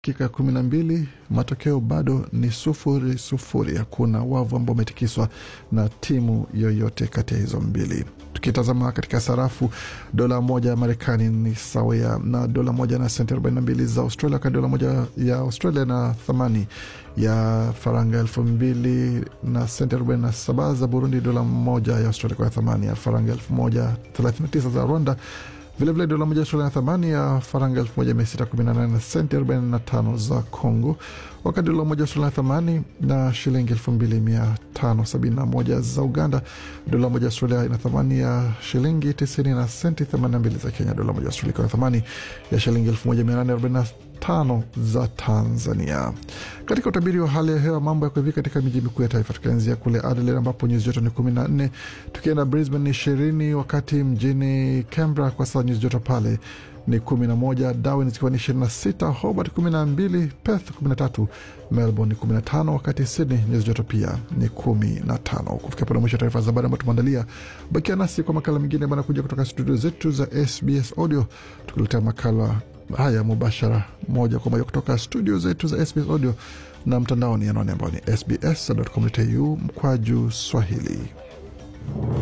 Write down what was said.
dakika kumi na mbili matokeo bado ni sufuri sufuri. Hakuna wavu ambao umetikiswa na timu yoyote kati ya hizo mbili. Tukitazama katika sarafu, dola moja ya Marekani ni sawia na dola moja na senti 42 za Australia, wakati dola moja ya Australia na thamani ya faranga elfu mbili na senti 47 za Burundi, dola moja ya Australia kwa thamani ya faranga elfu moja 39 za Rwanda vilevile dola moja Australia na thamani ya faranga elfu moja mia sita kumi na nane na senti arobaini na tano za Congo, wakati dola moja Australia na thamani na shilingi elfu mbili mia tano sabini na moja za Uganda. Dola moja Australia ina thamani ya shilingi tisini na senti themanini na mbili za Kenya. Dola moja Australia ina thamani ya shilingi elfu moja mia nane arobaini na tano za Tanzania. Katika utabiri wa hali ya hewa, mambo yako hivi katika miji mikuu ya taifa, tukianzia kule Adelaide ambapo nyuzi joto ni kumi na nne, tukienda Brisbane ni ishirini, wakati mjini Canberra kwa sasa nyuzi joto pale ni kumi na moja, Darwin zikiwa ni ishirini na sita, Hobart kumi na mbili, Perth kumi na tatu, Melbourne ni kumi na tano, wakati Sydney nyuzi joto pia ni kumi na tano. Kufikia pale mwisho taarifa za habari ambayo tumeandalia. Bakia nasi kwa makala mengine banakuja kutoka studio zetu za SBS Audio tukiletea makala haya mubashara moja kwa moja kutoka studio zetu za SBS Audio na mtandaoni, anwani ambao ni sbs.com.au mkwaju Swahili.